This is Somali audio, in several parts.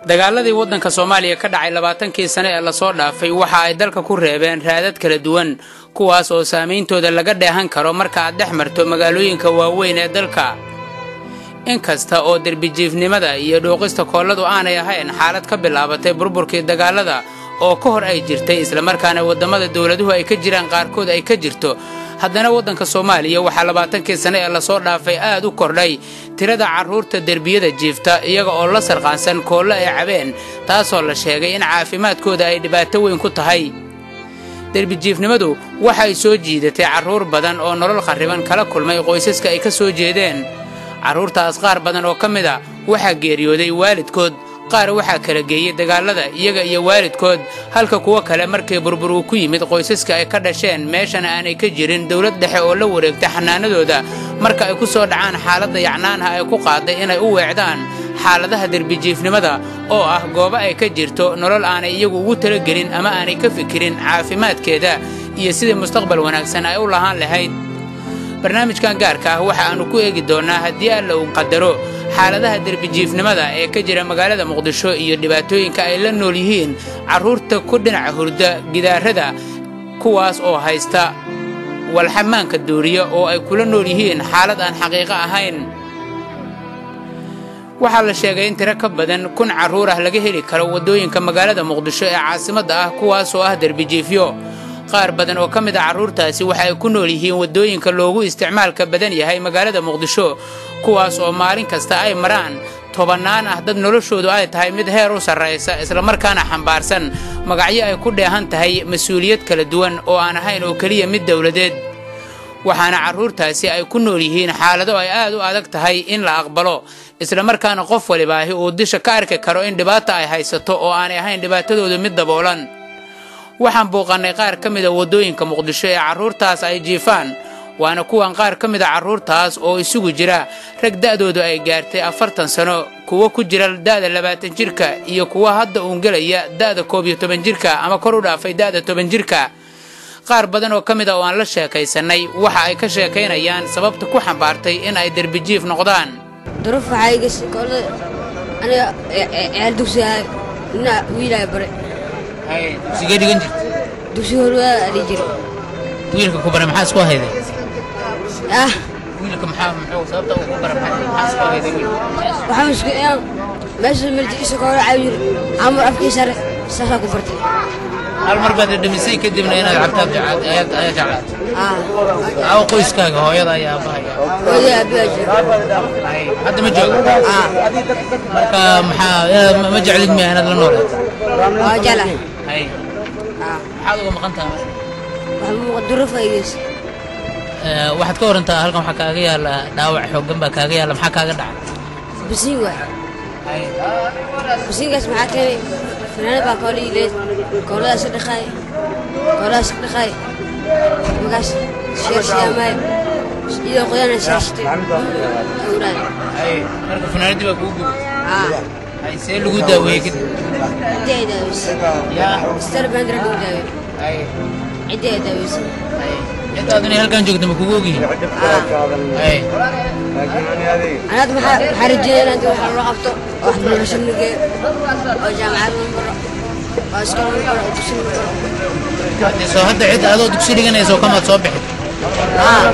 dagaaladii waddanka soomaaliya ka dhacay labaatankii sane ee lasoo dhaafay waxa ay dalka ku reebeen raadad kala duwan kuwaas oo saameyntooda laga dheehan karo marka aad dhex marto magaalooyinka waaweyn ee dalka inkasta oo derbijiifnimada iyo dhuuqista koolladu aanay ahayn xaalad ka bilaabatay burburkii dagaalada oo ka hor ay jirtay islamarkaana waddamada dowladuhu ay ka jiraan qaarkood ay ka jirto haddana waddanka soomaaliya waxaa labaatankii sane ee lasoo dhaafay aad u kordhay tirada carruurta derbiyada jiifta iyaga oo la sarqaansan koollo ay cabeen taasoo la sheegay in caafimaadkooda ay dhibaato weyn ku tahay derbijiifnimadu waxay soo jiidatay carruur badan oo nolol kharriban kala kulmay qoysaska ay ka soo jeedeen carruurtaas qaar badan oo ka mid a waxaa geeriyooday waalidkood qaar waxaa kala geeyey dagaallada iyaga iyo waalidkood halka kuwo kale markii burbur uu ku yimid qoysaska ay ka dhasheen meeshana aanay ka jirin dowlad dhexe oo la wareegtay xanaanadooda marka ay ku soo dhacaan xaaladda yacnaanha ay ku qaaday inay u weecdaan xaaladaha derbijiifnimada oo ah goobo ay ka jirto nolol aanay iyagu ugu talagelin ama aanay ka fikirin caafimaadkeeda iyo sidii mustaqbal wanaagsan ay u lahaan lahayd barnaamijkan gaarka ah waxa aannu ku eegi doonnaa haddii alla uu qadaro xaaladaha derbijiifnimada ee ka jira magaalada muqdisho iyo dhibaatooyinka ay la nool yihiin carruurta ku dhinaca hurda gidaarada kuwaas oo haysta walxamaanka duuriya oo ay kula nool yihiin xaalad aan xaqiiqo ahayn waxaa la sheegay in tiro ka badan kun carruur ah laga heli karo waddooyinka magaalada muqdisho ee caasimadda ah kuwaas oo ah derbijiifyo qaar badan oo ka mid a carruurtaasi waxa ay ku nool yihiin waddooyinka loogu isticmaalka badan yahay magaalada muqdisho kuwaas oo maalin kasta ay maraan tobannaan ah dad noloshoodu ay tahay mid heer u sarraysa islamarkaana xambaarsan magacyo ay ku dheehan tahay mas-uuliyad kala duwan oo aan ahayn oo keliya mid dowladeed waxaana carruurtaasi ay ku nool yihiin xaalado ay aad u adag tahay in la aqbalo islamarkaana qof walibaahi uu disha ka arki karo in dhibaata ay haysato oo aanay ahayn dhibaatadoodu mid daboolan waxaan buuqannay qaar ka mida waddooyinka muqdisho ee carruurtaas ay jiifaan waana kuwan qaar ka mida carruurtaas oo isugu jira rag da'doodu ay gaartay afartan sano kuwo ku jira da'da labaatan jirka iyo kuwa hadda uun gelaya da'da koob iyo toban jirka ama kor u dhaafay da'da toban jirka qaar badan oo ka mid a oo aan la sheekaysannay waxa ay ka sheekaynayaan sababta ku xambaartay in ay derbijiif noqdaan duruuf waxaa iga koolada aniga ciyaal dugsigahay ina wiilaa bare dugsigee dhigan jirta dugsi horwaada adhi jira wiilka ku bara maxaa isku hayday ah wiilka maxaa muxuu sababta uu ku bara maxaa isku hayday wiilka waxaan isku inaan meesha marjiisa ka hore caawi jira amar afkii sare saasaa ku bartay hal mar baad dhamisay kadibna inaad cabtaad ayaad ayaa jeclaatay ah aawo qoyskaaga hooyada ayaa aabahaya hooyada abiyaa jira hadda ma joogo ah marka maxaa inaad ma- ma jeclid miya inaad la noolaato waa jala hay ah maxaad uga maqan tahay waxaa muuqa duruuf igas Ee, waxaad ka warantaa halkan waxaa kaaga yaala dhaawac xooggan baa kaaga yaala maxaa kaaga dhacay basiin waay basiinkaas maxaa keenay fanaanad baa koola yileed kooladaas dhaqaay kooladaas dhaqaay markaas sheershiyaamaay iyadoo qoyana sheershtay awraay hay marka funaanadii baa kugu gubay ah hay see lagu daaweeyey kadib ciddii ay daaweysay yaa star bandra lagu daawey hay ciddii ay daaweysay hay intaad inay halkan joogto ma kugu ogyihiin ah hay anaad maxaa maxaa rajeynaya inta waxa loo qabto oo waxbarasho nageeyo oo jaamacad la maro oo iskool la maro oo dugsi la maro haddii soo hadda cid adoo dugsi dhiganaysa oo kamaad soo bixin ah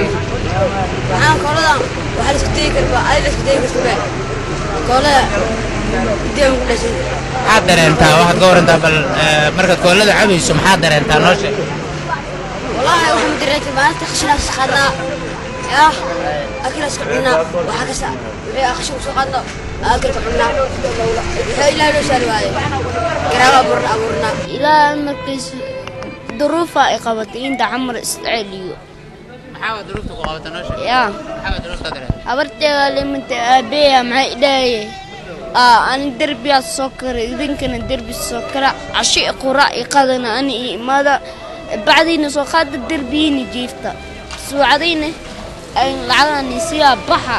maxaa kooladan waxaa la isku tegi karba adi la isku tegi karta be koolada ideema ku dhashay maxaad dareentaa waxaad ka warantaa bal ee, markaad koolada cabayso maxaad dareentaa noo sheeg والله waxaan dareentay maalinta qashinaas qaadnaa yah akilaas ka cunaa waxaa kasta wixii qashin kusoo qaadno akilka cunaa wixii ilaahay noo saari waaye garaaba abuurna abuurnaa ilaa markays duruufa ay qabatay inta camar isceliyo maxaa waa duruufta ku qabata noo sheeg yaa maxaa waa duruufta dareenta habarteeda limanta aabeya maxay idhaaye aa ani derbiyaa soo kara idinkana derbi soo kara cashi qura iqadana ani i imaada bacdiina soo qaada derbiyiina jiifta suucadayna ay lacagani siyaa baxa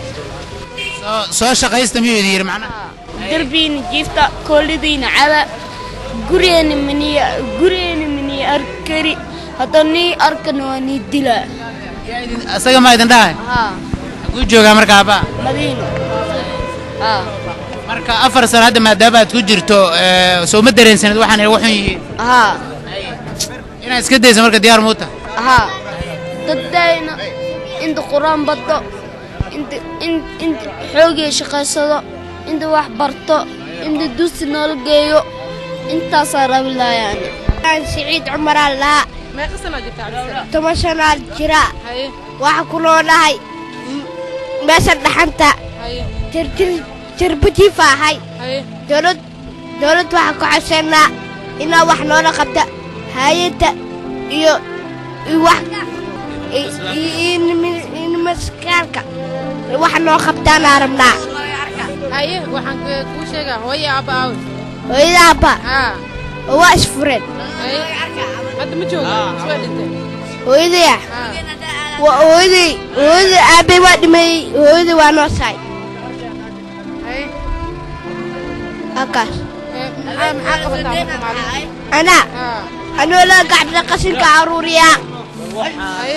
soo soo shaqaysta miyuu idin yidhi macnaha derbiyiina jiifta koolidayna caba gurigeena maniya gurigeena maniya arkari hadda nii arkana waa nii dilaa yaa idin asaga maa idin dhahay haa xaguu joogaa marka abbaa madiino haa marka afar sano hadda maadaama aad ku jirto ee, soo ma dareensanid waxaan ay waxun yihiin haa inaad iska dayso marka diyaar muuta haa dadayna inta qur-aan baddo inta in- inta xoogii shaqaysado inta wax barto inta dusi noola geeyo intaasaa rabi lahayaani siciid cumaraa laa meeqa sanaa jirta cabdisalaam toban shanaad jira haye waxaa ku noolahay m- meesha dhaxanta haye jirjir jirbutiifa ahay haye dowlad dowlad waxaa ku codsanaa inaa wax noola qabta hay-adda iyo iyo wax i- i- iyo nimi- iyo nimaskaalka wax noo qabtaanaa rabnaa haye waxaan k- kuu sheegaa hooyo aabba aawe hooyadaaba haa waa isfureen haye hadda ma jooga waa dhintay hooyadaya haa waa hooyaday hooyada aabay waa dhimeeyey hooyada waa noo saay haye halkaas ee, maxaa maxaa qabataa marka maalin anaa haa anoo la gacbida qashinka aruuriyaa haye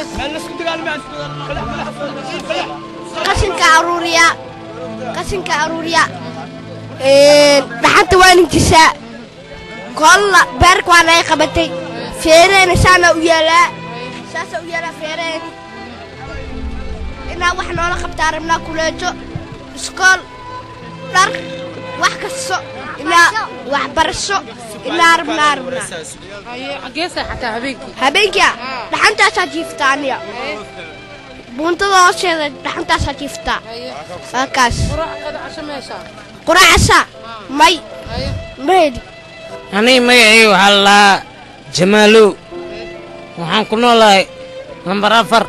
qashinka aruuriyaa qashinka aruuriyaa dhaxanta waa ninkisaa kolla beerka waa naga qabatay feereena saana u yaalaa saasa u yaalaa feereen inaa wax noola qabtaa rabnaa kuleejo iskool dhar wax kasto inaa waxbarasho inaa rabnaa rabnaa haye xaggee seexataa habeenkii habeenkia dhaxantaasaa jiiftaa aniga haye buuntada hoosteeda dhaxantaasaa jiiftaa haye halkaas quraac qada casho meeshaa quraacasa may haye ma heli aniga magacayga waxaa la lahaa jamaalow waxaan ku noolahay lambar afar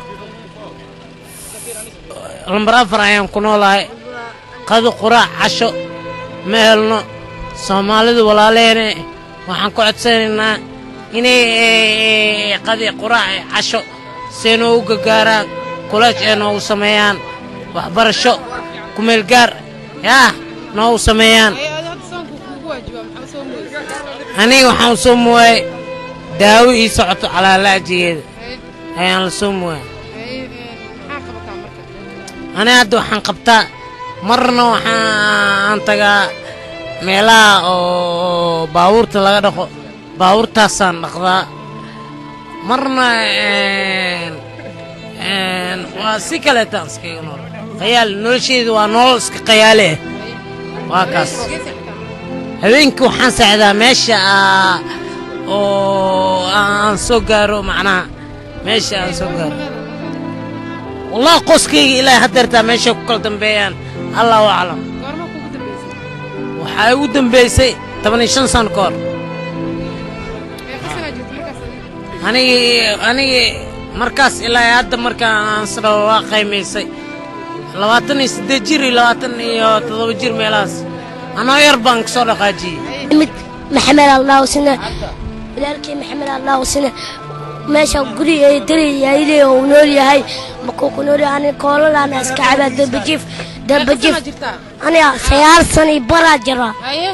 lambar afar ayaan ku noolahay qado quraac casho ma helno soomaalidu walaaleene waxaan ku codsanaynaa inay eh, qadi quraac eh, casho see noogu gargaaraan kulaaj ee noogu sameeyaan waxbarasho kumeel gaar yaa noogu sameeyaan haye adi hadda soonku kuugu waajibaa maxaa soo mooysa aniga waxaan soo muwaay daawo ii socoto calaalaajigeeda haye ayaan la soo muwaay haye ee, maxaa qabataa marka aniga hadda waxaan qabtaa marna waxaan tagaa meelaha oo baabuurta laga dhaqo baabuurtaasaan dhaqdaa marna een, een, waa si kaleetaan iskaga nool qayaal nolosheeda waa nolol iska qayaale ah waa kaas xaggee seexataa marka habeenkii waxaan seexdaa meesha aa- oo aan soo gaaro macnaha meesha aan soo gaaro wallahi qoskayga ilaahay haddeertaa meeshay ku kala dambeeyaan allahu aclam goorma kuugu dambaysay waxaa igu dambaysay toban iyo shan sano ka hor meeqa sanaa jirta markaas adiga? anigii anigii markaas ilaa hadda markaan aan sidhao waa qaymaysay labaatan iyo siddeed jir iyo labaatan iyo toddoba jir meelahaas anoo yar baan kasoo dhaqaajiyey mid maxamed allah sina walaalkii maxamed allah sina meesha guri ay dari yaaylee uu nool yahay makuu ku nool yahay aniga koolalaana iska cabaa dambajiif meeqa dambajiif sanaa jirtaa aniga sagaal sano iyo baraa jira haye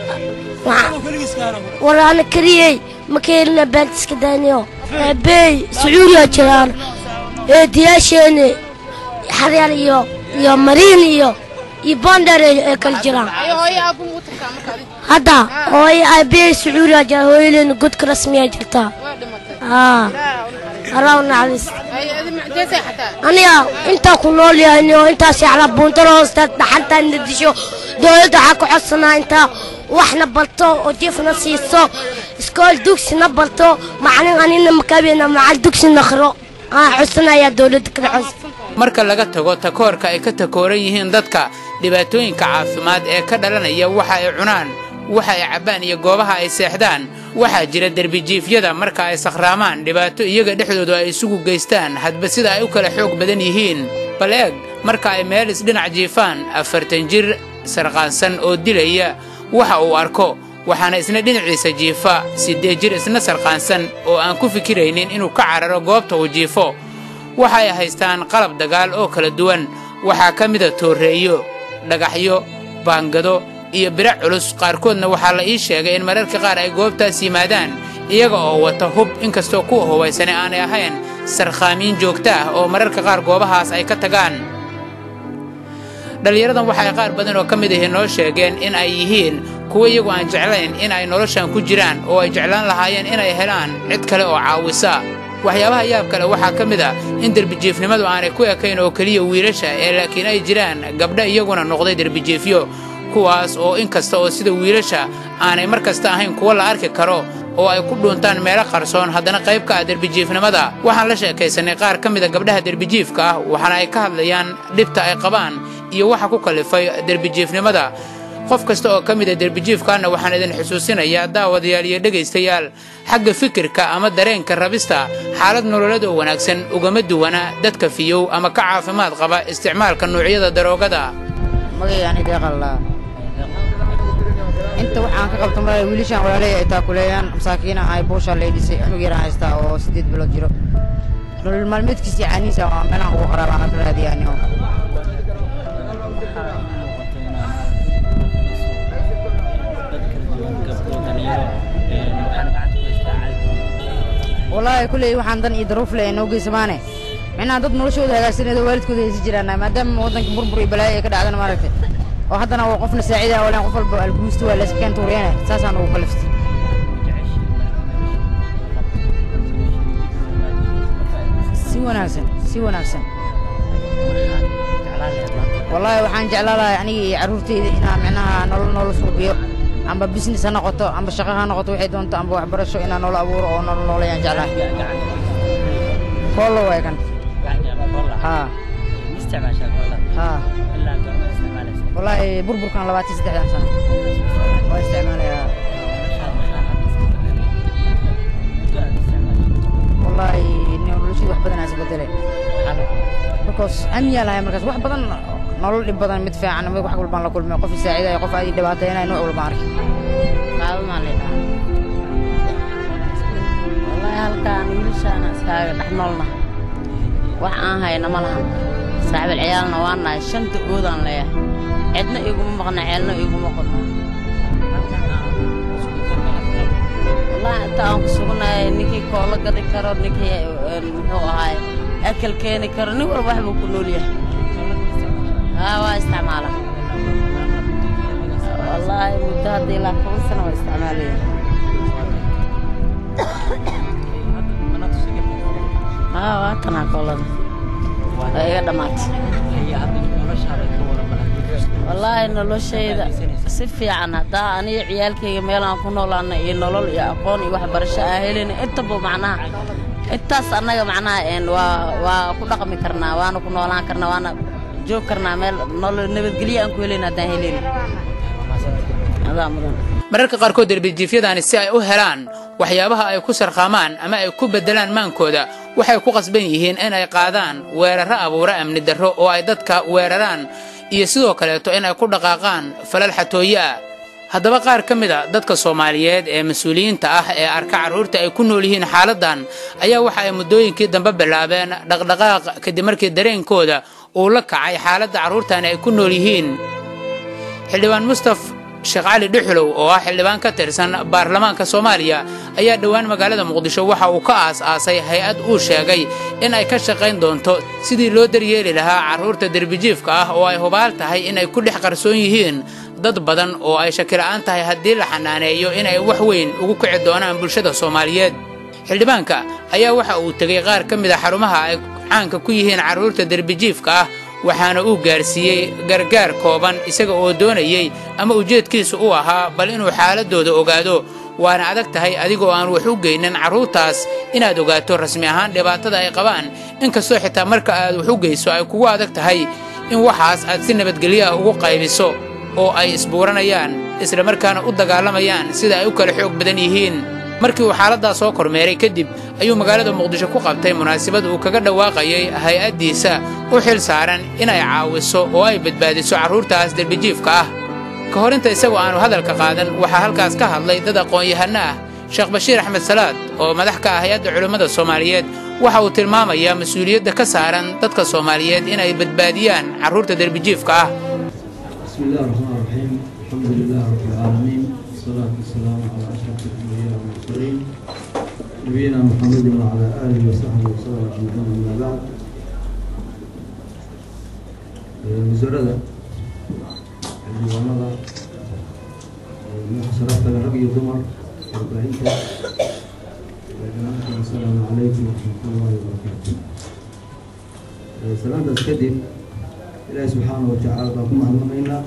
war ana kariyey ma keelina baantiska daaniyo beey sacuudiya jiraan eediyaasheeni xaryar iyo iyo mariin iyo iyo bondar ay kala jiraan haye hooyo aabbu mu tagtaa marka adiga hadda hooyo aabbeey sacuudiya jira hooyadeena godka rasmiya jirtaa waa dhimatay haa ilaaha u naxariisto alaa naxariis haye adi maxdee seexataa aniga intaa ku nool yahay oo intaas yacla buuntana hoosteed dhaxanta na disho dowladda waxaa ku codsanaa intaa waxna barto oo jiifna siiso iskool dugsina barto macalin anina makabeena macal dugsi naqro aa codsanayaa dowladda kala codsa marka laga tago takoorka ay ka takooran yihiin dadka dhibaatooyinka caafimaad ee ka dhalanaya waxa ay cunaan waxa ay cabbaan iyo goobaha ay seexdaan waxaa jira derbijiifyada marka ay sakhraamaan dhibaato iyaga dhexdooda ay isugu geystaan hadba sida ay u kala xoog badan yihiin bal eeg marka ay meel isdhinac jiifaan afartan jir sarqaansan oo dilaya waxa uu arko waxaana isna dhinaciisa jiifa siddeed jir isna sarqaansan oo aan ku fikiraynin inuu ka cararo goobta uu jiifo waxa ay haystaan qalab dagaal oo kala duwan waxaa ka mida tooreeyo dhagaxyo baangado iyo biro culus qaarkoodna waxaa la ii sheegay in mararka qaar ay goobtaas yimaadaan iyaga oo wata hub inkastoo kuwa hubaysane aanay ahayn sarkhaamiin joogta ah oo mararka qaar goobahaas ay ka tagaan dhallinyaradan waxa ay qaar badan oo ka mid ahi noo sheegeen in ay yihiin kuwo iyagu aan jeclayn in ay noloshan ku jiraan oo ay jeclaan lahaayeen inay helaan cid kale oo caawisa waxyaabaha yaab kale waxaa ka mid ah in derbijiifnimadu aanay ku ekayn oo keliya wiilasha ee laakiin ay jiraan gabdha iyaguna noqday derbijiifyo kuwaas oo in kasta oo sida wiilasha aanay mar kasta ahayn kuwo la arki karo oo ay ku dhuuntaan meelo qarsoon haddana qayb ka ah derbijiifnimada waxaan la sheekaysanay qaar ka mida gabdhaha derbijiifka ah waxaana ay ka hadlayaan dhibta ay qabaan iyo waxa ku kallifay derbijiifnimada qof kasta oo ka mida derbijiifkaana waxaan idin xusuusinayaa daawadayaal iyo dhegaystayaal xagga fikirka ama dareenka rabista xaalad nololeed oo wanaagsan ugama duwana dadka fiyow ama ka caafimaad qaba isticmaalka nuucyada daroogada magayaani deeqallaa inta waxaan ka qabto malaya wiilashaan walaaley ay taakuleeyaan masaakiina ay buushaa leydhisay anug yaraan haystaa oo siddeed bilood jiro nolol maalmeedkiisii caaniisa waa meelaan ugu qaraabaan ka raadiyaanio wallaahi kulley waxaan dan iyo daruuf le noo geysamaane micnaha dad noloshooda hagaagsaneedo waalidkooda haysi jiraan maadaama waddanka burbur iyo balaayo ay ka dhacdana maaragtay oo haddana waa qofna saacida walaan qof walba alkuusta waa layska keen tuuriyane saasaan ugu kaliftay si wanaagsan si wanaagsan wallaahi waxaan jeclaan lahay aniga iyo carruurtayda inaan micnaha nolol noola suuqiyo amba business ha noqoto amba shaqo ha noqoto waxay doonto amba waxbarasho inaan noola abuuro oo nolol noolayaan jeclahay koolo waay kan haa haa wallaahi burburkan labaatan saddexdan sano waa isticmaalayaa wallaahi noloshii wax badan aas bedelay because amiyaa lahay markaas wax badan nolol dhib badan mid fiican mid wax walbaan la kulmay qof isaacidayo qof aad ii dhibaataynayo nooc walbaan arkay qaabamaan leedhaha wallaahi halkaan wiilashaana iskaaga dhex noolna wax aan hayna ma lahan saaxiibal ciyaalna waan nahay shanta oodaan leeyahay cidna iguma maqna ceelna iguma qodno wallaahi inta aan ku sugnahay ninkii koolo gadi karo ninkii muxuu ahaay akal keeni karo nin walba waxbuu ku nool yahay haa waa isticmaala wallaahi muddo hadda ilaa toban sano waa isticmaalaya haa waa tanaa koolada waa iga dhammaatay wallaahi noloshayda si fiican haddaa aniga ciyaalkayga meelaan ku noolaana iyo nolol iyo aqoon iyo waxbarasho aan helin intaba macnaha intaas annaga macnaha waa waa ku dhaqmi karnaa waana ku noolaan karnaa waana joog karnaa meel nolol nabadgelyo aan ku helayn haddaan helayn adaa mudan mararka qaarkood derbijiifyadaani si ay u helaan waxyaabaha ay ku sarqaamaan ama ay ku beddelaan maankooda waxay ku qasban yihiin in ay qaadaan weerarro abuura amni darro oo ay dadka weeraraan iyo sidoo kaleeto in ay ku dhaqaaqaan falal xatooye ah haddaba qaar ka mid a dadka soomaaliyeed ee mas-uuliyiinta ah ee arka carruurta ay ku nool yihiin xaaladdan ayaa waxa ay muddooyinkii dambe bilaabeen dhaqdhaqaaq kadib markii dareenkooda uu la kacay xaaladda carruurtani ay ku nool yihiin xildhibaan mustaf sheekh cali dhuxulow oo ah xildhibaan ka tirsan baarlamaanka soomaaliya ayaa dhowaan magaalada muqdisho waxa uu ka aas-aasay hay-ad uu sheegay in ay ka shaqayn doonto sidii loo daryeeli lahaa carruurta derbijiifka ah oo ay hubaal tahay inay ku dhex qarsoon yihiin dad badan oo ay shakila'aan tahay haddii la xanaaneeyo inay wax weyn ugu kici doonaan bulshada soomaaliyeed xildhibaanka ayaa waxa uu tegey qaar ka mid a xarumaha ay caanka ku yihiin carruurta derbijiifka ah waxaana uu gaarsiiyey gargaar kooban isaga oo doonayey ama ujeedkiisu u ahaa bal inuu xaaladdooda ogaado waana adag tahay adigoo aan wax u geynin carruurtaas inaad ogaato rasmi ahaan dhibaatada ay qabaan inkastoo xitaa marka aad wax u geyso ay kugu adag tahay in waxaas aad si nabadgelyo ah ugu qaybiso oo ay isbuuranayaan isla markaana u dagaalamayaan sida ay u kala xoog badan yihiin markii uu xaaladdaa soo kormeeray kadib ayuu magaalada muqdisho ku qabtay munaasabad uu kaga dhawaaqayay hay-addiisa u xil saaran inay caawiso oo ay badbaadiso carruurtaas derbijiifka ah ka hor inta isagoo aanu hadalka qaadan waxaa halkaas ka hadlay dad aqoon-yahanno ah sheekh bashiir axmed salaad oo madax ka ah hay-adda culimmada soomaaliyeed waxa uu tilmaamayaa mas-uuliyadda ka saaran dadka soomaaliyeed inay badbaadiyaan carruurta derbijiifka ah بسم الله الرحمن الرحيم الحمد لله رب العالمين والصلاة والسلام على أشرف الأنبياء والمرسلين نبينا محمد وعلى آله وصحبه وسلم أجمعين أما بعد وزارة xildhibaanada madaxa sharaftaga rag iyo dumar warbaahinta dhammaantiin asalaamu calaykum waraxmatullaahi wabarakaatu salaantaas kadib ilaahi subxaanahu watacaala baan ku mahadnaqaynaa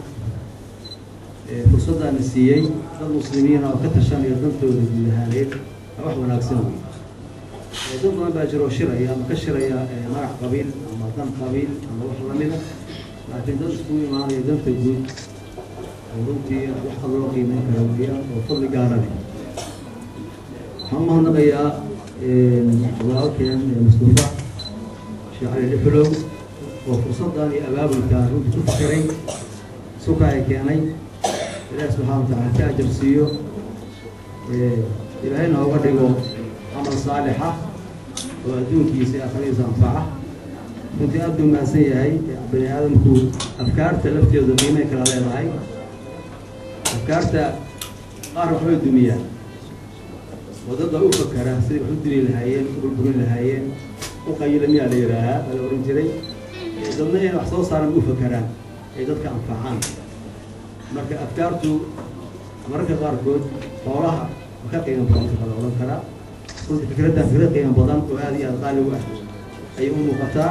fursaddaana siiyey dad muslimiina oo ka tashanaya dantooda guud ahaaneed waa wax wanaagsan wey dad badan baa jiro oo shiraya ama ka shiraya magac qabiil ama dan qabiil ama wax lamida laakiin dad iskugu imaanaya danta guud oo runtii wax ad loo qiimeyn kara weeyaan oo fadli gaara leh waxaan umahadnaqayaa walaalkeen mustafa sheekh cali dhixulow oo fursaddan iyo abaabulkaan runtii ku fikiray suka ay keenay ilaahi subxaana watacaala ka ajar siiyo ilaahayna oga dhigo camal saalixa oo adduunkiisa iyo aakhiradiisa anfaca runtii aad buu mahadsan yahay bani aadamku afkaarta lafteedu qiimay kala leedahay afkaarta qaar waxbay dumiyaan oo dad baa u fakara siday wax u dili lahaayeen u burburin lahaayeen u qayila miyaa la yidhaahaa baa la ohan jiray dadna inay wax soo saaran u fakaraan ay dadka anfacaan marka afkaartu mararka qaarkood xoolaha ma ka qiimo badan ka kala odhan karaa runtii fikradda fikrad qiimo badan oo aada iyo aada qaali u ah ayay u muuqataa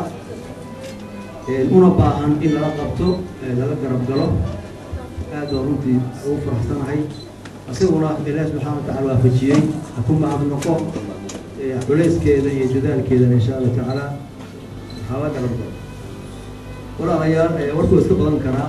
una baahan in lala qabto lala garab galo aad baa runtii ugu faraxsanahay isaguna ilaahi subxaana watacala waafajiyey ha ku mahadnaqo culayskeeda iyo dadaalkeedana insha allahu tacaala hala garab galo walaalayaal warkuu iska badan karaa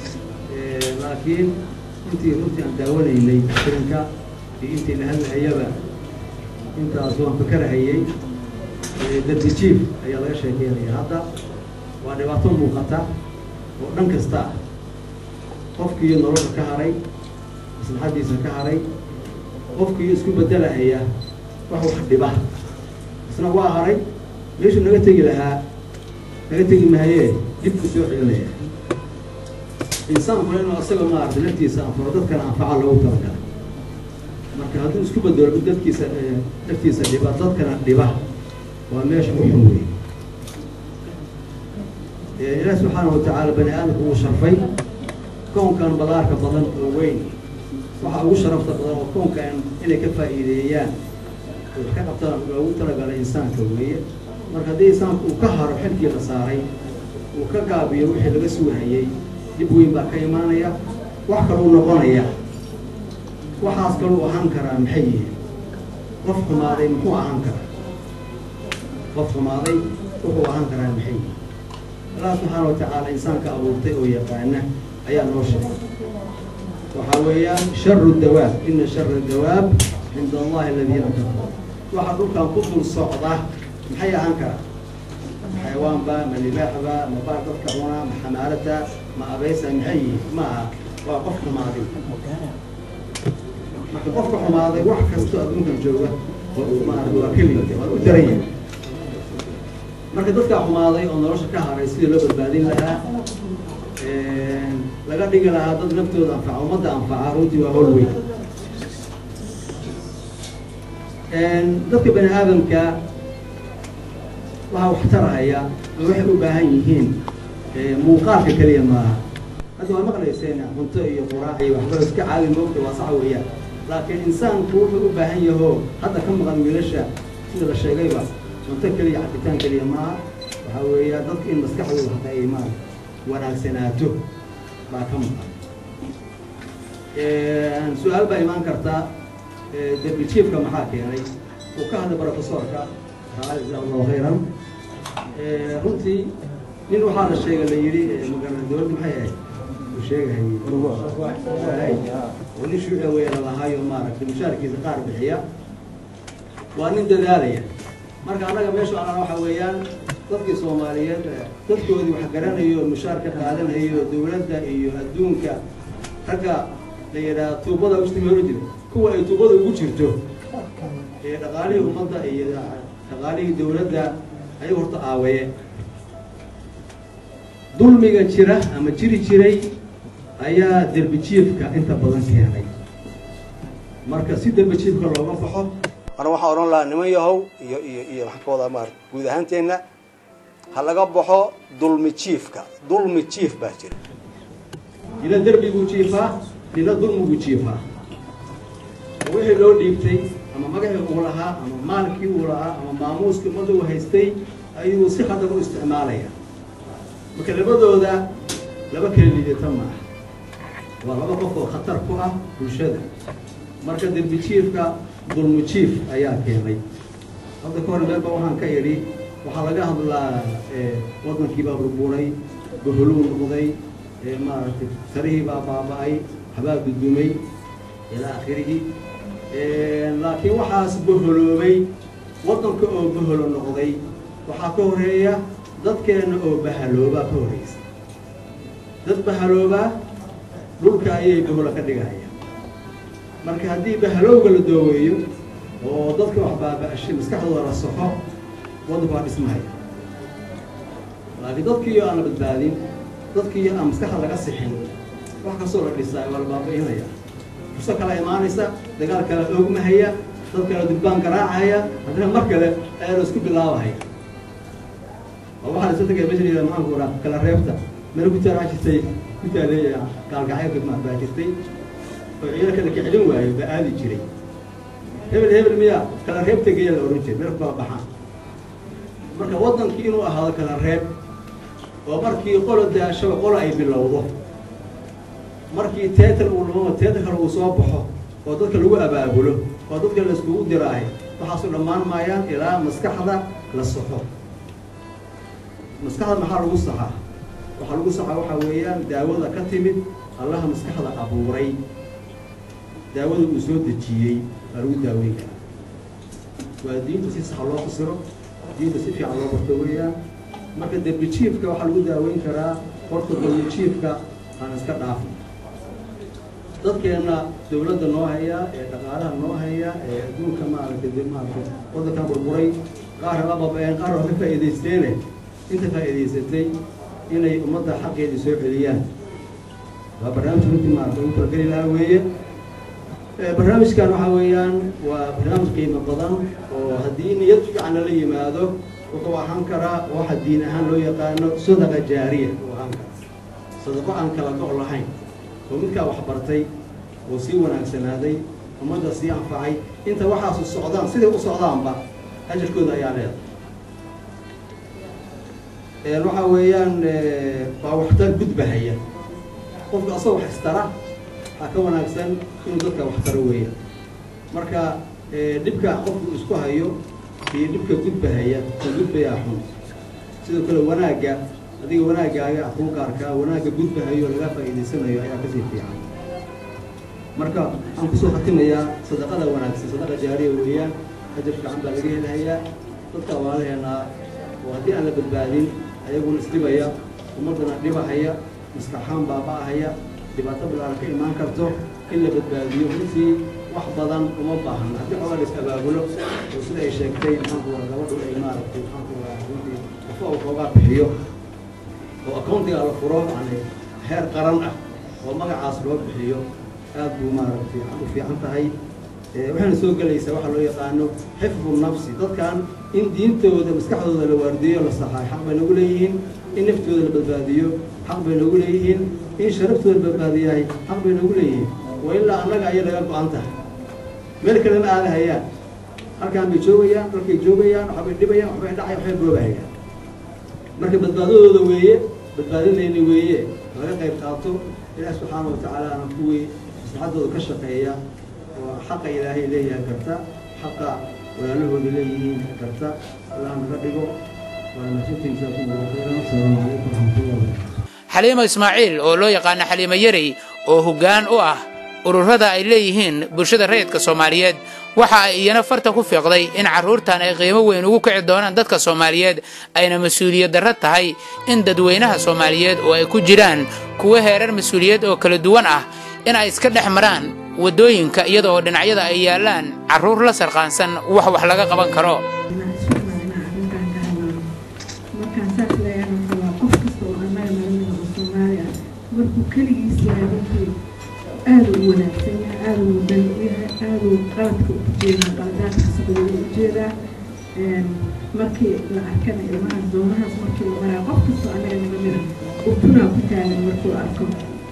laakiin intii runtii aan daawanaynay filinka iyo intii la hadlahayaba intaas waan fakarahayey darbi jiif ayaa laga sheekeynaya hadda waa dhibaato muuqata oo dhan kasta ah qofkii nolosha ka haray maslaxaddiisa ka haray qofkii isku bedelahaya wax wax dhiba isna waa haray meeshuu naga tegi lahaa naga tegi mahayee dibku soo celinaya insaankuna inuu asaga maaragtay naftiisa anfaro dadkana anfaca loogu talagala marka hadduu isku bedelo dadkiisa naftiisa dhiba dadkana dhiba waa meesha u xun wey ilaahi subxaana watacaala bani aadamka uu sharfay kownkan balaarka badan oo weyn waxa ugu sharafta badan oo kownkan inay ka faa'iideeyaan oo wax ka qabtaan loogu talagalay insaanka weeye marka haddii insaanku uu ka haro xilkii la saaray uu ka gaabiyo wixii laga sugahayey dib weyn baa ka imaanaya wax kaluu noqonaya waxaas kaluu ahaan karaa maxay yihiin qof xumaaday muxuu ahaan karaa qof xumaaday wuxuu ahaan karaa maxay yihiin allah subxaana watacaala insaanka abuurtay oo yaqaana ayaa noo sheegay waxaa weeyaan sharu dawaab ina shara dawaab cinda allahi aladiina kafaru waxa dhulkan ku dul socda maxay ahaan karaa xayawaanba ma libaaxba ma baar dadka cuna ma xamaalata ma abaysa maxay yihiin ma aha waa qof xumaaday marka qofka xumaaday wax kastoo adduunkan jooga maarata waa keligii waa u daran yahay marka dadkaa xumaaday oo nolosha ka haray sidii loo badbaadin lahaa laga dhigi lahaa dad naftooda anfaca ummadda anfaca runtii waa hol weyn dadka bani aadamka waxaa wax tarahaya oo waxay u baahan yihiin muuqaalka keliya maaha hadda waa maqlayseen cunto iyo quraac iyo waxbaro iska caadi moogta waa sax weeyaan laakiin insaanku wuxuu u baahan yahoo hadda ka maqan wiilasha sida la sheegayba cunto keliya cabitaan keliya maaha waxaa weeya dadka in maskaxdooda hata ay maa wanaagsanaato baa ka maqan su-aal baa imaan kartaa derbi jiefka maxaa keenay uu ka hadlay brofesorka jazaa allahu khayran runtii nin waxaa la sheegay la yidhi magaalada dowladda maxay ahayd uu sheegahayay oo nin shuuci weya lalahaayo maaragtay mushaarkiisa qaar bixiya waa nin dadaalaya marka annaga meeshu anana waxa weeyaan dadkii soomaaliyeed dadkoodii wax garanayo mushaar ka qaadanayo dowladda iyo adduunka ragga la yidhaha tuubada ustimi hori jira kuwa ay tuubada ugu jirto ee dhaqaalihii ummadda iyo dhaqaalihii dowladda ayay horta aawaye dulmiga jira ama jiri jiray ayaa derbi jiifka inta badan keenay marka si derbi jiifka looga baxo ana waxaan odhan lahaa niman yahow iyo iyo iyo waxaan ka wadaa maar guud ahaanteenna ha laga baxo dulmi jiifka dulmi jiif baa jira nina derbiguu jiifaa nina dulmiguu jiifaa wixii loo dhiibtay ama magacii uu lahaa ama maalkii uu lahaa ama maamuuskii ummadda uu haystay ayuu si khatar u isticmaalaya marka labadooda laba kala liidata maaha waa laba qof oo khatar ku ah bulshada marka derbi jiifka dulmi jiif ayaa keenay hadda ka hor meelba waxaan ka idhi waxaa laga hadlaa waddankiibaa burburay boholuu noqday maaragtay sarihii baa baaba'ay habaa gudumay ilaa akhirihi laakiin waxaas boholoobay waddanka oo boholo noqday waxaa ka horeeya dadkeenna oo bahaloobaa ka horeysa dad bahaloobaa dhulka ayay boholo ka dhigaya marka haddii bahalowga la dooweeyo oo dadka wax baaba'ashay maskaxdooda la soxo waddanku waa dhismahaya laakiin dadkiiyo aan la badbaadin dadkiiyo aan maskaxda laga sixin wax kastoo la dhisaayo waa la baaba'inaya furso kala imaanaysa dagaal kala oogmahaya dad kala durbaan garaacaya haddana mar kale ayaa la isku bilaabahaya oo waxaa la isu tagay meesha layidhaha maxaanku oraa kala reebta meel ku taalaa jirtay ku taaleeya gaalgacaylka ma baa jirtay oo ciidan kala kicilin waayo baa aadi jiray hebel hebel miya kala reebta geeya la odhan jiray meel ku kala baxaan marka waddankii inuu ahaado kala reeb oo markii qolo daashaba qolo ay bilowdo markii teetar uu dhamo teetar kale uu soo baxo oo dadka lagu abaabulo oo dadka la iskugu diraahay waxaasu dhammaan maayaan ilaa maskaxda la saxo maskaxda maxaa lagu saxaa waxaa lagu saxaa waxaa weeyaan daawada ka timid allaha maskaxda abuuray daawada uu soo dejiyey baa lagu daaweyn karaa waa diinta si saxa loo fasiro diinta si fiican loo barto weeyaan marka derbi jiifka waxaa lagu daaweyn karaa horta derbi jiifka aan iska dhaafno dadkeenna dawladda noo haya ee dhaqaalaha noo haya ee adduunka maaragtay maaragtay waddankan burburay qaar la babeen qaar waa ka faa'iidaysteene inta faa'iidaysatay inay ummadda xaqeedii soo celiyaan waa barnaamij runtii maaragtay ugu talageli lahaa weeye barnaamijkan waxaa weeyaan waa barnaamij qiimo badan oo haddii niyad fiican lala yimaado wuxuu ahaan karaa waxa diin ahaan loo yaqaano sadaqa jaariya uu ahaan karaa sadaqo aan kala go' lahayn oo midkaa wax bartay oo sii wanaagsanaaday ummadda sii anfacay inta waxaasu socdaan siday u socdaanba ajarkooda ayaa leedahay waxaa weeyaan waa waxtar gudbahaya qofka asagoo wax istara waxaa ka wanaagsan inuu dadka wax taro weeyaan marka dhibka qofku isku hayo iyo dhibka gudbahaya ka gudbayaa xun sidoo kale wanaagga adiga wanaaggaaga kuu gaarkaa wanaagga gudbahayo laga faa'iidaysanayo ayaa kasii fiican marka waxaan kusoo khatimayaa sadaqada wanaagsan sadaqa jaariya weeyaan ajar fiican baa laga helahayaa dadka waalaheenaa oo haddii aan la badbaadin ayaguna isdhibaya ummaddana dhibahaya maskaxaan baaba'ahaya dhibaato bilaaran ka imaan karto in la badbaadiyo runtii wax badan uma baahan haddii xoogaa la is abaabulo oo sida ay sheegtay maxaanku waa gabadhu ay maaragtay maxaanku waa runtii qofka uu xoogaa bixiyo oo accountiga la furo yani heer qaran ah oo magacaas loo bixiyo aad buu maaragtay u fiican tahay waxayna soo gelaysaa waxaa loo yaqaano xifdu nafsi dadkan in diintooda maskaxdooda la waardiyo la saxaay xaq bay nagu leeyihiin in naftooda la badbaadiyo xaq bay nagu leeyihiin in sharaftooda la badbaadiyahay xaq bay nagu leeyihiin waa ilaa annaga ayay laga go-an tahay meel kale ma aadahayaan halkaan bay joogayaan dalkay joogayaan waxbay dhibayaan waxbay dhacayaan waxbay boobahayaan marka badbaadadooda weeye badbaadadeyni weeye laga qayb qaato ilaah subxaana wa tacaala ana kuwii maslaxadooda ka shaqeeya oo xaqa ilaahay leeyahay karta xaqa walaalahooda leeyihiin karta allah naga dhigo waa mahadsantihiin jazaakum allahu khayran asalaamu calaykum waraxmatullahi wabarakatu xaliimo ismaaciil oo loo yaqaano xaliimo yarey oo hoggaan u ah ururada ay leeyihiin bulshada rayidka soomaaliyeed waxa ay iyana farta ku fiiqday in carruurtan ay qiimo weyn ugu kici doonaan dadka soomaaliyeed ayna mas-uuliyad darro tahay in dadweynaha soomaaliyeed oo ay ku jiraan kuwo heerar mas-uuliyad oo kala duwan ah in ay iska dhex maraan waddooyinka iyada oo dhinacyada ay yaallaan carruur la sarqaansan wax wax laga qaban karo markaan saas leeyahay waa qof kasta oo annaga naga mid oo soomaali ah markuu keligiis yahay runtii aada u wanaagsan yahay aada u wadani u yahay aada u qaladka u jeedaa qaladaadka socdooda u jeedaa markii la arkana ilmahaas doonahaas markii la maraa qof kastoo annaga naga mida ubtunaa ku taagan markuu arko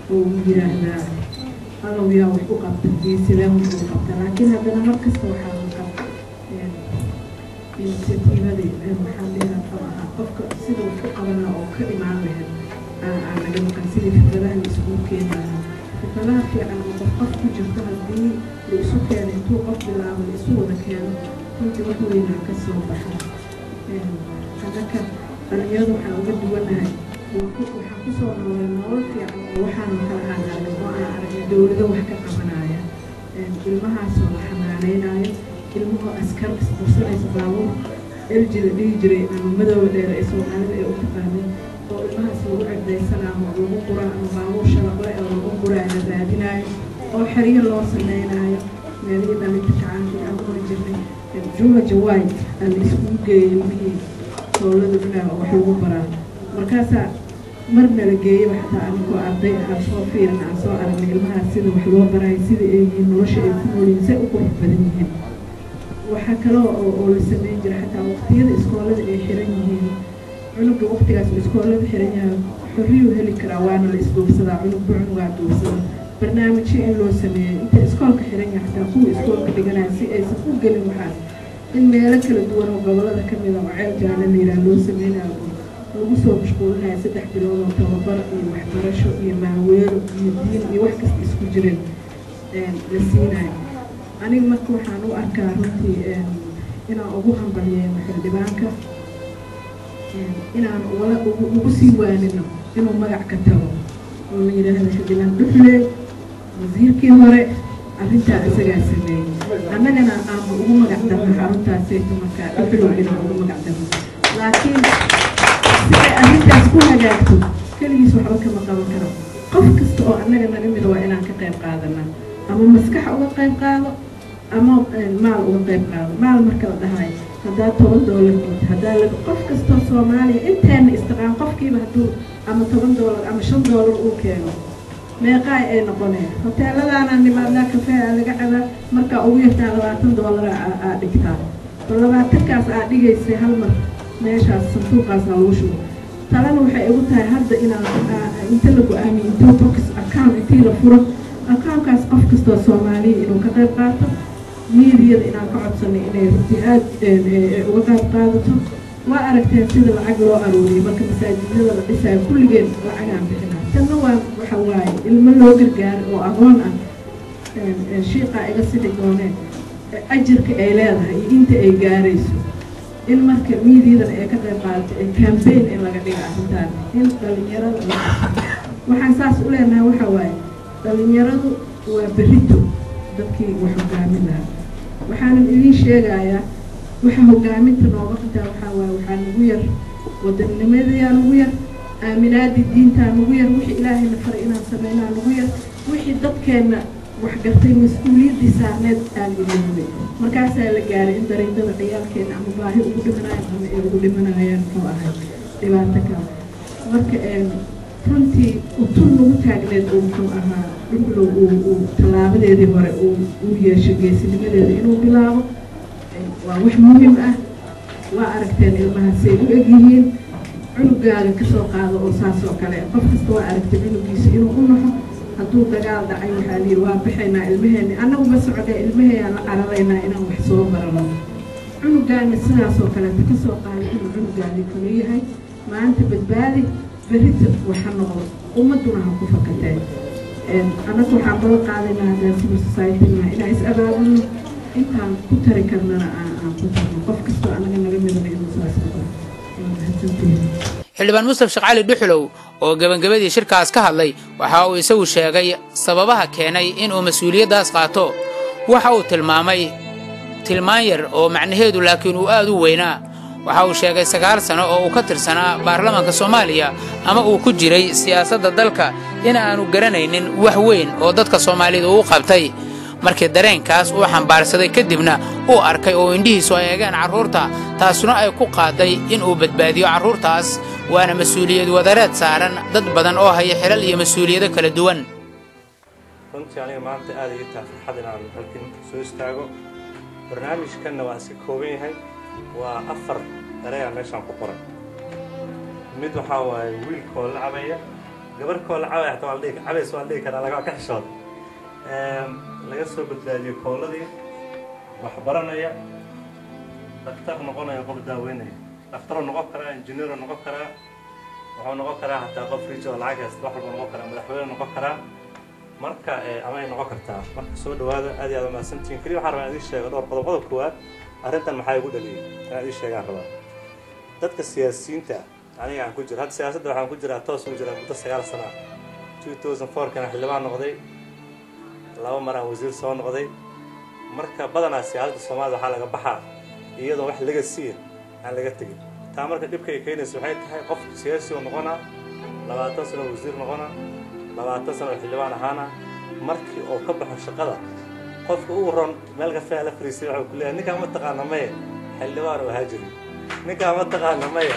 oo uu yiraahdaa allow yaa wax u qabta iyo sidee wax u qabta laakiin haddana mar kasta waxaa maqan initiatiivadii maxaa dheera muxuu ahaa qofka sida wax u qabanaa oo ka imaan lahayd aan naga maqan sidii fikradaha la isugu keeni lahaa fikradaha fiican oo qof qof ku jirto haddii la isu keeno intuu qof bilaabo la isu wada keeno runtii wax weynaa ka soo baxa annaka dhalinyaradu waxaan uga duwanahay waxaan kusoo noolay nolol fiican oo waxaanu kala aan aragay oo aan aragnay dowlado wax ka qabanaya ilmahaasoo la xanaaneynayo ilmahoo askar isqursanaysa baabuur eljida dhihi jiray ama madooba dheer ee soomaalida ee u taqaanay oo ilmahaas lagu cegdaysanaayo oo lagu quraa ama baabuur shalaqle oo lagu quraa la raadinayo oo xeryo loo sameynaayo meelihii dhalinta kacaankii aan qori jirnay juma jawaay aa la iskugu geeyey ilmihii dowlada dhinaca oo wax lagu baraa markaasaa marna la geeyey xataa anigoo arday aan soo fiirin aan soo aragnay ilmahaas sida wax loo barayo sida ay yihiin nolosha ay ku noolyihiin say u qurux badan yihiin waxaa kaloo oo la sameyn jira xataa waqtiyada iskoolada ay xiran yihiin cunuga waqtigaas uu iskoolada xiran yahay xorriyuu heli karaa waana la isduubsadaa cunugba cunugaa duubsada barnaamijyo in loo sameeyey inta iskoolka xiran yahay xataa kuwa iskoolka dhiganaya si aysan u gelin waxaas in meelo kala duwan oo gobolada ka mid a oo ceel jaale la yidhaha loo sameynayo lagu soo mashquulinayo saddex bilood oo tababar iyo waxbarasho iyo maaweelo iyo diin iyo wax kasta isku jireen la siinayo aniga marka waxaan u arkaa runtii inaan ugu hambalyeeno xildhibaanka inaan wala ugu sii waanino inuu magac ka tago oo la yidhaahdo xildhibaan dhuxle wasiirkii hore arrintaa isagaa sameeyey annagana aanu ugu magac darno xaruntaasayto markaa dhuxlow inaan ugu magac darno laakiin siday arrintaas ku hagaagto keligiis waxba kama qaban karo qof kasta oo annaga naga mida waa inaan ka qayb qaadanaa ama maskax uga qayb qaado ama maal uga qayb qaado maal marka la dhahayo haddaa toban doolar diid haddaa la qof kastoo soomaaliya inteena istiqaan qofkiiba hadduu ama toban doolar ama shan doolar uu keeno meeqaay ay noqoneen hoteeladaana nimaadnaa kafee aa laga cabaa markaa ugu yartaa labaatan doolara aa dhigtaa bal labaatankaas aa dhigaysay hal mar meeshaas sanduuqaasa lagu shubo talena waxay igu tahay hadda inaan inta la go-aamiyo intuu box account intii la furo accountkaas qof kastoo soomaaliya inuu ka qayb qaato miidiyada inaan ka codsanay inay runtii aad uga qayb qaadato waa aragteen sida lacag loo aruuriyay marka masaajidada la dhisayo kulligeen lacagaan bixinaa tanna waa waxa waaye ilmo loo gargaaro oo aqoon ah shiiqaa iga sixi dooneen ajirka ay leedahay iyo inta ay gaarayso in marka miidiyadana ay ka qayb qaadato ee cambaign in laga dhiga arrintaan in dhalinyarada waxaan saas u leenahay waxa waaye dhalinyaradu waa berito dadkii wax hogaamin lahaa waxaanan idiin sheegayaa waxa hogaaminta nooga xitaa waxaa waaye waxaa nagu yar wadannimadayaa nagu yar aaminaadii diintaa nagu yar wixii ilaahayna faray inaan sameynaa nagu yar wixii dadkeenna waxgartay mas-uuliyaddii saarneed aan iloobay markaasaa la gaaray in dariidada ciyaalkeena ama baahi ugu dhimanayaan ama ay ugu dhimanayaan muxuu ahay dhibaato kale marka runtii utun nagu taagneed uu muxuu ahaa dhuxlow uu tallaabadeedii hore uu yeesho geesinimadeeda inuu bilaabo waa wax muhim ah waa aragteen ilmahaasay u egyihiin cunugaaga kasoo qaado oo saas oo kale qof kasta waa aragtay cunugiisa inuu u naxo hadduu dagaal dhacay waxaa la yidhi waa bixaynaa ilmaheena annagu ma socda ilmaheyaan la cararaynaa inaan wax soo barano cunugaana sidaasoo kaleeta kasoo qaaday inuu cunugaadii kale yahay maanta badbaadi berita waxa noqdo ummaduna ha ku fakatee annagu waxaan balan qaadaynaa haddaan civil society-na inaan is abaabulno intaan ku tari karnana aan aan ku tarno qof kastoo annaga naga midana inuu saas noqdo mahadsantihin xildhibaan mustaf sheekh cali dhuxulow oo gebagabadii shirkaas ka hadlay waxa uu isagu sheegay sababaha keenay inuu mas-uuliyaddaas qaato waxa uu tilmaamay tilmaan yar oo macnaheedu laakiin uu aad u weynaa waxa uu sheegay sagaal sano oo uu ka tirsanaa baarlamaanka soomaaliya ama uu ku jiray siyaasadda dalka in aanu garanaynin wax weyn oo dadka soomaalida uu qabtay markii dareenkaas uu xambaarsaday kadibna uu arkay oo indhihiisu ay eegeen carruurta taasuna ay ku qaaday inuu badbaadiyo carruurtaas waana mas-uuliyad wadareed saaran dad badan oo haya xilal iyo mas-uuliyado kala duwan runtii aniga maanta aad iga taha farxad inaan halkan soo istaago barnaamijkanna waa iska kooban yahay waa afar ereyaa meeshaan ku qoran mid waxaa waaye wiilkoo la cabaya gabar koola cabay xataa waa la dhihi cabays waa la dhihi karaa laga ka xishooda laga soo badbaadiyey kooladii wax baranaya daktar noqonaya qof daaweynaya daktaroo noqon karaa injineero noqon karaa wuxuu noqon karaa hataa qof rijo oo lacag haysta wax walba noqon karaa madaxweyne noqon karaa marka ama ay noqon kartaa marka soo dhawaada aad iyo aad umahadsantihiin keliya waxaan rabaa in idiin sheego dhowr qodob qodob koowaad arrintan maxaa igu dhaliyey inaan idiin sheegaan rabaa dadka siyaasiyiinta aniga aan ku jiro hadda siyaasadda waxaan ku jiraa toos ugu jiraa muddo sagaal sana ah two thousand four kana xildhibaan noqday laba mar aan wasiir soo noqday marka badanaa siyaasadda soomaalida waxaa laga baxaa iyadoo wax laga siiya aan laga tegin taa marka dhibka ay keenaysa waxay tahay qof siyaasi oo noqonaa labaatan sano wasiir noqonaa labaatan sano oo xildhibaan ahaana markii uu ka baxo shaqada qofka ugu ron meel kafee la fariisay waxuu ku leeyahay ninkaan ma taqaana maya xildhibaan oo ahaa jiri ninkaan ma taqaana maya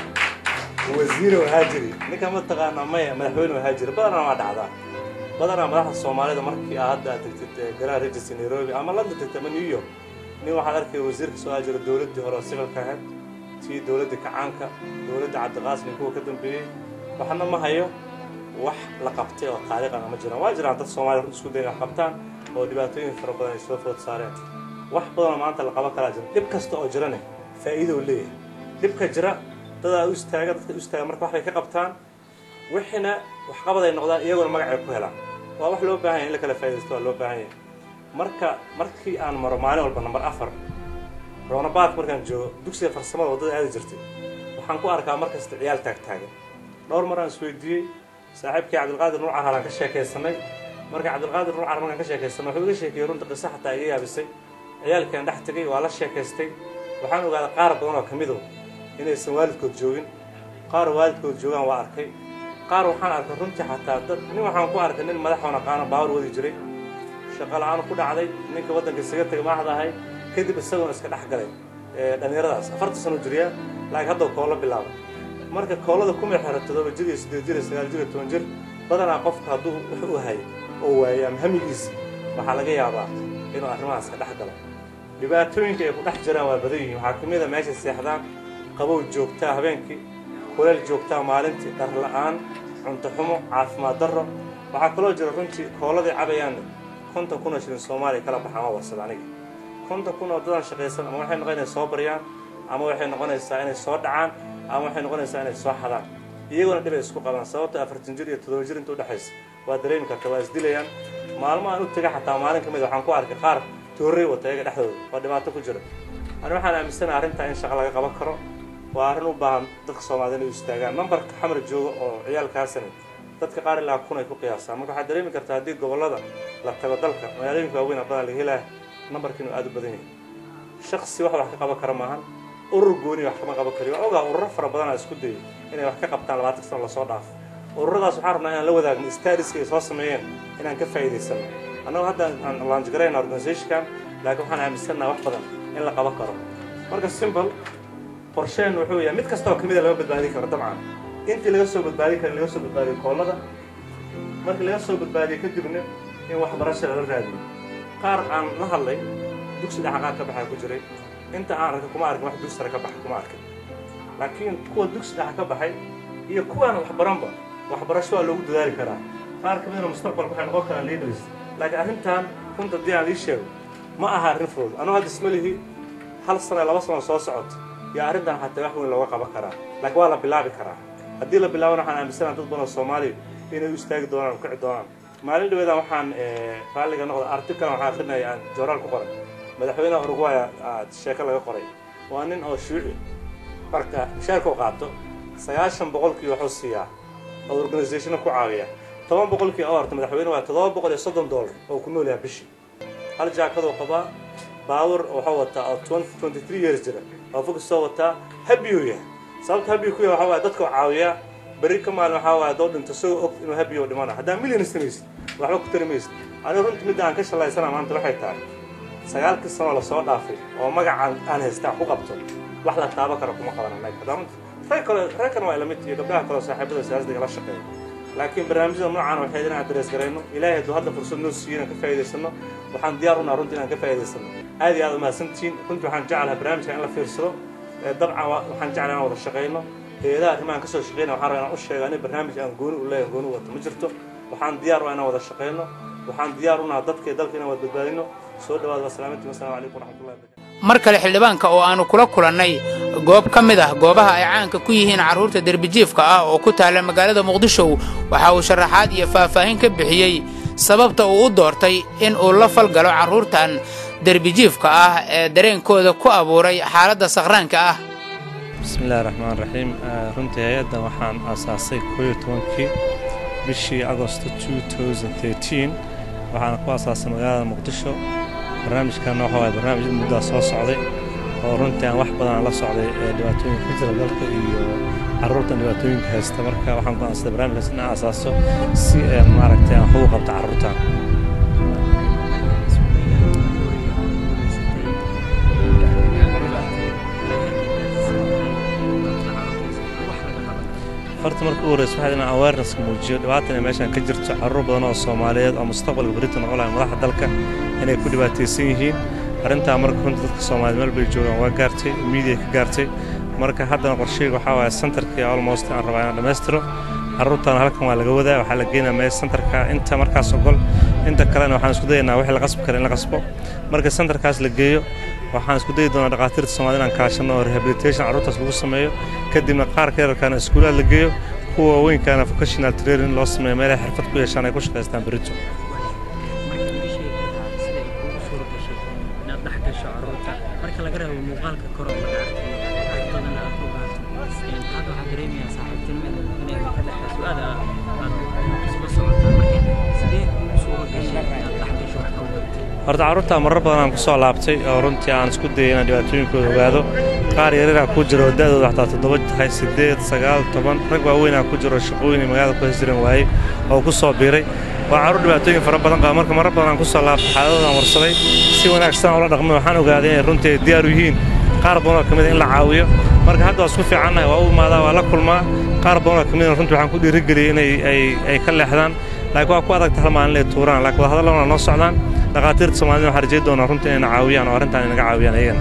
wasiir oo ahaa jiri ninkaan ma taqaana maya madaxweyne oo ahaa jiri badanaa waa dhacdaa badanaa madaxda soomaalida markii aa hadda aad tagtid garaa register nairobi ama london tagtid ama new york nin waxaad arkaya wasiirka soo ahaa jira dowladdii hore oo sibilka ahayd tii dowladda kacaanka dowladda cabdiqaasim kuwa ka dambeeyey waxna ma hayo wax la qabtay oo taariikhana ma jiraan waa jiraan dad soomaliya runta isku dayan wax qabtaan oo dhibaatooyin fara badan ay soo food saareen wax badanoo maanta la qaban karaa jira dhib kasta oo jirane faa'iido uu leeyahay dhibka jira dadaa u istaaga dadka u istaaga marka waxbay ka qabtaan wixina waxqabad ay noqdaan iyaguna magacay ku helaan waa wax loo baahan yahay in la kala faa'iidaysto waa loo baahan yahay marka markii aan maro maalin walba namber afar roonabaadka markaan joogo dugsiga farsamada waddada aadi jirtay waxaan ku arkaa markasta ciyaal taagtaagan dhowr mar aan isweydiiyey saaxiibkii cabdilqaadir nuur carhalaan ka sheekaysanay marka cabdilqaadir nuur car markaan ka sheekaysanay wuxuu iga sheekeeyey runta qiso xataa iga yaabisay ciyaalkaan dhex tegay waa la sheekaystay waxaan ogaaday qaar badan oo ka mido inaysan waalidkood joogin qaar waalidkood joogaan waa arkay qaar waxaan arkay runtii xataa dad nin waxaan ku arkay nin madaxoon aqaano baawar wadi jiray shaqo la-aan ku dhacday ninka waddanka isaga tegay maaxda ahay kadib isaguna iska dhex galay dhallinyaradaas afartan sano jiriya laakiin hadda koolo bilaabay marka koolada kuma xiro todoba jir iyo siddeed jir iyo sagaal jir iyo toban jir badanaa qofka hadduu wax u hayay oo waayay ama hamigiisa waxaa laga yaabaa inuu arrimahaas ka dhex galo dhibaatooyinka ay ku dhex jiraan waa badan yihiin waxaa ka mid a meesha seexdaan qabow joogtaa habeenkii kuleel joogtaa maalintii dhar la-aan cunto xumo caafimaad darro waxaa kaloo jira runtii kooladii cabayaan konton kun oo shilin soomaaliya kala baxaan waa warsada aniga konton kun oo dadan shaqaysan ama waxay noqon inay soo baryaan ama waxay noqonaysaa inay soo dhacaan ama waxay noqonaysaa inay soo xadaan iyaguna dhibay isku qabaan sababta afartan jir iyo toddoba jir inta udhexaysa waa dareemi karta waa isdilayaan maalmo aan u tega xataa maalin ka mid waxaan ku arkay qaar toorrey wata iyaga dhexdooda waa dhibaato ku jira ani waxaan aaminsanaha arrintaa in shaqa laga qaban karo waa arrin u baahan dadka soomaalida inay u istaagaan nambarka xamar jooga oo ciyaalkaasani dadka qaar ilaa kun ay ku qiyaasaan marka waxaad dareemi kartaa haddii gobollada la tago dalka magaalooyinka waaweyn a badan laga helaya nambarka inuu aad u badan yahay shaksi wax wax ka qaban kara maahan urur gooni wax kama qaban kariyo waa ogaa ururo fara badanaa isku dayay inay wax ka qabtaan labaatan sano lasoo dhaafo ururadaas waxaan rabnaa inaan la wadaagno stadiska ay soo sameeyeen inaan ka faa'iidaysano annagu hadda aan launchgarayna organizationkan laakiin waxaan aaminsannaha wax badan in la qaban karo marka simbol qorsheen wuxuu yahay mid kasta oo kamida lama badbaadin karo dabcan intii laga soo badbaadin kara laga soo badbaadiyo koolada markii laga soo badbaadiyo kadibna in waxbarasha lala raadiyo qaar aan la hadlay dugsi dhexa qaar ka baxaa ku jiray inta aan arkay kuma arkin wax dugsi sare ka baxa kuma arkin laakiin kuwa dugsi dhexa ka baxay iyo kuwaan waxbaranba waxbarasho waa loogu dadaali karaa qaar ka midna mustaqbalka waxay noqon karaan leaders laakiin arrintan runta haddii aan ii sheego ma aha arrin fudud anugu hadda ismalihi hal sano laba sano soo socoto iyo arrintan xataa wax weyn looga qaban karaa laakiin waa la bilaabi karaa haddii la bilaabana waxaan aaminsanaha dad badan oo soomaaliya inay u istaagi doonaan kici doonaan maalin dhaweedan waxaan raalliga noqda article waxaan akrinaya aan jooraal ku qoray madaxweynaha uruguay sheeko laga qoray waa nin oo shuuci marka mushaarka u qaato sagaashan boqolkii wuxuu siiyaa oo organizationna ku caawiya toban boqolkii oo horta madaxweyne waa toddoba boqol iyo soddon dollar oo ku nool yahay bishii hal jaakaduu qabaa baawur wuxuu wataa oo twenty three years jira oo fog soo wataa habiyuu yahay sababta habiyu ku yahay waxaa waaye dadka caawiyaa berri ka maalin waxaa waaye doo dhinto isagoo og inuu habiyo dhimana haddaan milyan samaysid waxba ku tari maysid anigu runtii midda aan ka shallaysana maanta waxay tahay sagaalkii sanoo lasoo dhaafay oo magacaan aan haystaan ku qabto wax la taabo karo kuma qaban annaga rag kale rag kan waa lamid iyo gabdhaha kale saaxiibada siyaasadiga la shaqeeya laakiin barnaamijyada noocaan waxay inaan darees garayno ilaahay hadduu hadda fursad noo siiyo inaan ka faa'iidaysano waxaan diyaar unaa runtii inaan ka faa'iidaysano aad iyo aad umahadsantihiin runtii waxaan jeclahay barnaamijka in la fiirsado dabcan waxaan jeclahay inaan wada shaqayno hay-adaha arrimahan ka soo shaqeynaya waxaan rabaa inaan u sheego ani barnaamij aan gooni u leeyahay gooni wato ma jirto waxaan diyaar u ah inaan wada shaqeyno waxaan diyaar u nahay dadka iyo dalka inaan wada badbaadino soo dhawaada wasalaamantii wasalaamu calaykum waraxmatullahi wabarakatu mar kale xildhibaanka oo aanu kula kulannay goob ka mid ah goobaha ay caanka ku yihiin carruurta derbijiifka ah oo ku taalla magaalada muqdisho waxa uu sharaxaad iyo faahfaahin ka bixiyey sababta uu u doortay in uu la falgalo carruurtan derbijiifka ah ee dareenkooda ku abuuray xaaladda sakhraanka ah bismillahi raxmaan raxiim runtii hay-addan waxaan aasaasay kooyo tobankii bishii agosto waxaana ku aasaasay magaalada muqdisho barnaamijkan waxa waaye barnaamij muddaa soo socday oo runtii aan wax badan aan la socday ee dhibaatooyinka ka jira dalka iyo carruurtan dhibaatooyinka haysta marka waxaan go'aansaday barnaamijkaas in aan asaaso si maaragtay aan wax ugu qabto carruurtan horta marka u horreysa waxaa inaan awareness muujiyo dhibaatan ay meeshan ka jirto carruur badan oo soomaaliyeed oo mustaqbalka berita noqon lahay madaxda dalka inay ku dhibaataysan yihiin arrintaa marka runta dadka soomaaliyeed meel bay joogaan waa gaartay miidiya ka gaartay marka haddana qorsheyga waxaa waaye centerkii almost aan rabaa inaan dhammaystiro carruurtan halkan waa laga wadaa waxaa la geynayaa meel centerka inta markaas ogol inta kalena waxaan isku dayaynaa wixii la qasbi kara in la qasbo marka centerkaas la geeyo waxaan isku dayi doonaa dhakhaatiirta soomaalida inaan kaashano oo rehabilitation carruurtaas lagu sameeyo kadibna qaar ka yararkaana iskuulaad la geeyo kuwa waaweynkaana vocational training loo sameeyo meelaha xirfad ku yeeshaan ay ku shaqaystaan berito marka laga reebo muuqaalka koro laga arkay badan aad ku baato hadda waxaa dareemayaa saaxiibtinimada inay ka dhexayso aad aad isla socotaa marka sidee u suura gashay inaad dhex gasho wax ka wadatay horta carruurtaa marar badan aan ku soo laabtay oo runtii aan isku dayay inaan dhibaatooyinkooda ogaado qaar yaryara ku jira oo da'dooda xataa toddoba tahay siddeed sagaal toban rag waaweynaa ku jiro shaqooyin magaalada ku hesjiran waayey oo ku soo biiray waa carruur dhibaatooyin fara badan qaba marka marar badan aan ku soo laabtay xaaladoodan warsaday si wanaagsan ula dhaqmay waxaan ogaaday inay runtii ay diyaar u yihiin qaar badan oo ka mid in la caawiyo marka hadda waa isku fiicannahay waa u imaadaa waa la kulmaa qaar badan oo ka mid runtii waxaan ku dhiirigeliyey inay ay ay ka leexdaan laakiin waa ku adagta hal maalin inay tuuraan laakiin wadahadallana waa noo socdaan dhakhaatiirta soomaalida waxaan rajayn doonaa runtii inay na caawiyaan oo arrintan inaga caawiyaan iyagana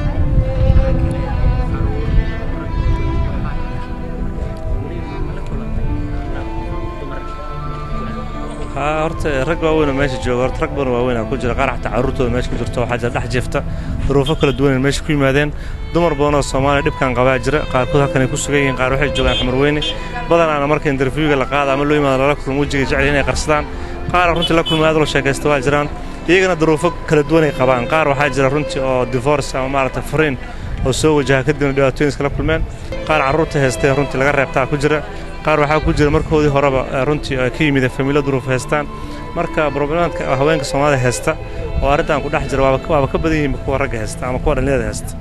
haa horta rag waaweynoo meesha jooga horta rag badan waaweynaa ku jira qaar xataa carruurtooda meesha ku jirto waxaa jira dhex jeefta duruufo kala duwan ay meesha ku yimaadeen dumar badan oo soomaaliya dhibkan qabaa jira qaarkood halkan ay ku sugan yihiin qaar waxay joogaan xamar weyne badanaana marka interviewga la qaada ama loo yimaado lala kulmo wejiga jecel inay qarsadaan qaar runtii la kulma aad loo sheekaysta waa jiraan iyagana duruufo kala duwan ay qabaan qaar waxaa jira runtii oo divorce ama maaragtay furiin oo soo wajaha kadibna dhibaatooyin iskala kulmeen qaar carruurta haystay runtii laga reebtaa ku jira qaar waxaa ku jira markoodii horeba runtii ay ka yimid famiilo duruuf haystaan marka problemaadka haweenka soomaalida haysta oo arrintan ku dhex jira waaba ka badan yihiin kuwa ragga haysta ama kuwa dhallinyarada haysta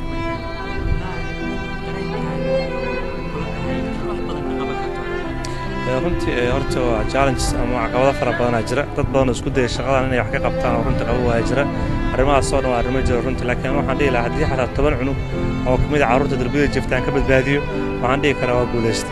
runtii horta waa challenges ama caqabado fara badanaa jira dad badan oo isku daya shaqadan inay wax ka qabtaan oo runtii qaba waaya jira arrimahaas oo dhan waa arrimo jira runtii laakiin waxaan dhihi lahaa haddii xataa toban cunug oo ka mid a carruurta darbiyada jiftaan ka badbaadiyo waxaan dhihi karaa waa guulaysta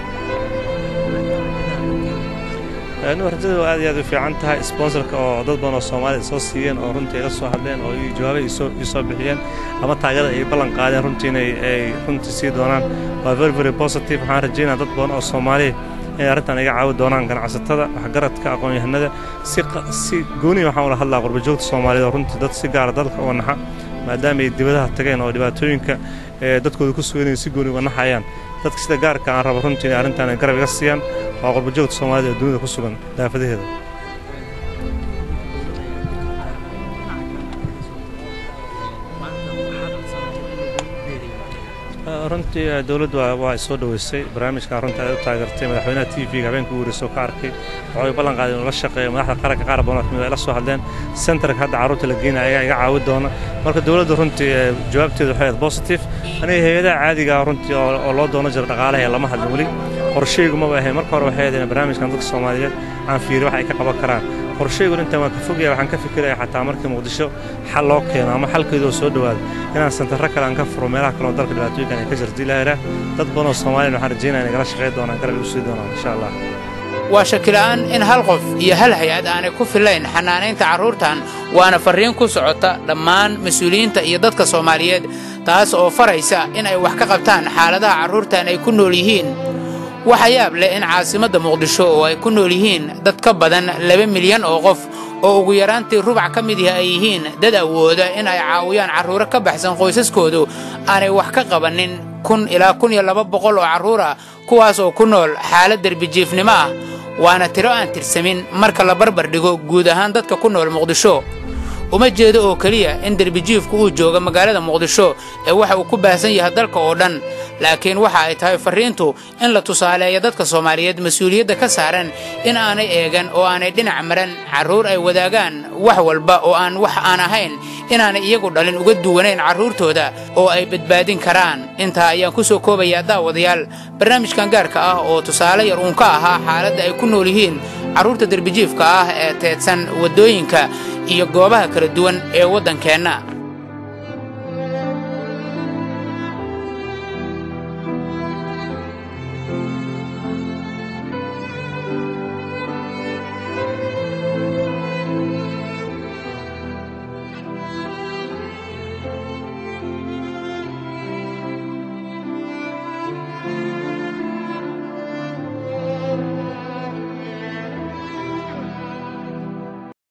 rajada aad iyo aad u fiican tahay sponsorka oo dad badan oo soomaalida soo siiyeen oo runtii ay la soo hadleen oo jawaabay ii soo bixiyeen ama taageerada ay ballan qaadeen runtii inay ay runtii sii doonaan waa very very positive waxaan rajaynaa dad badan oo soomaaliya inay arrintan iga caawi doonaan ganacsatada waxgaradka aqoon-yahanada si si gooniya waxaan ula hadlaa qurbajoogta soomaaliyeed oo runtii dad si gaara dalka uga naxa maadaama ay dibadaha tageen oo dhibaatooyinka ee dadkooda ku suganayay si gooni uga naxayaan dadka sida gaarka aan rabo runtii inay arrintan ay garab iga siiyaan waa qurbajoogta soomaalida ee dunida ku sugan daafadaheeda runtii dowladdu waa soo dhoweysay barnaamijkan runtii ay u taageertay madaxweynaha t v-ga habeenka ugu horreysay oo ka arkay waxay ballan qaadeen inuu la shaqeeyo madaxda qaranka qaar badan oo kamid ay la soo hadleen centerka hadda carruurta la geynaya ayaa iga caawi doona marka dowladdu runtii jawaabteedu waxay ahayd positive aniga hay-adaha caadiga runtii oo loo doono jira dhaqaalaha ee lama hadlin weli qorshaygu maba ahayn marka hore waxay ahayd in barnaamijkan dadka soomaaliyeed aan fiiriyo wax ay ka qaban karaan qorshaygu intaan waan ka fogaya waxaan ka fikiraya xataa markii muqdisho xal loo keeno ama xalkeedu oo soo dhowaado inaan santarro kale aan ka furo meelaha kale oo dalka dhibaatooyinkan ay ka jirto ilaahira dad badan oo soomaaliyan waxaan rajaynaya inay gala shaqayn doonaan garab igu sii doonaan insha allah waa shakila'aan in hal qof iyo hal hay-ad aanay ku fillayn xanaanaynta carruurtan waana farriin ku socota dhammaan mas-uuliyiinta iyo dadka soomaaliyeed taas oo faraysa in ay wax ka qabtaan xaaladaha carruurtan ay ku nool yihiin waxa yaab leh in caasimadda muqdisho oo ay ku nool yihiin dad ka badan laba milyan oo qof oo ugu yaraantii rubac ka mid yahi ay yihiin dad awooda in ay caawiyaan carruuro ka baxsan qoysaskoodu aanay wax ka qabanin kun ilaa kun iyo laba boqol oo carruur ah kuwaas oo ku nool xaalad derbijiifnimo ah waana tiro aan tirsamin marka la barbar dhigo guud ahaan dadka ku nool muqdisho uma jeedo oo keliya in derbijiifku uu jooga magaalada muqdisho ee waxa uu ku baahsan yahay dalka oo dhan laakiin waxa ay tahay farriintu in la tusaaleeyo dadka soomaaliyeed mas-uuliyadda ka saaran in aanay eegan oo aanay dhinac maran carruur ay wadaagaan wax walba oo aan wax aan ahayn inaanay iyagu dhalin uga duwanayn carruurtooda oo ay badbaadin karaan intaa ayaan ku soo koobayaa daawadayaal barnaamijkan gaarka ah oo tusaale yar uun ka ahaa xaaladda ay ku nool yihiin carruurta derbijiifka ah ee teedsan waddooyinka iyo goobaha kala duwan ee waddankeenna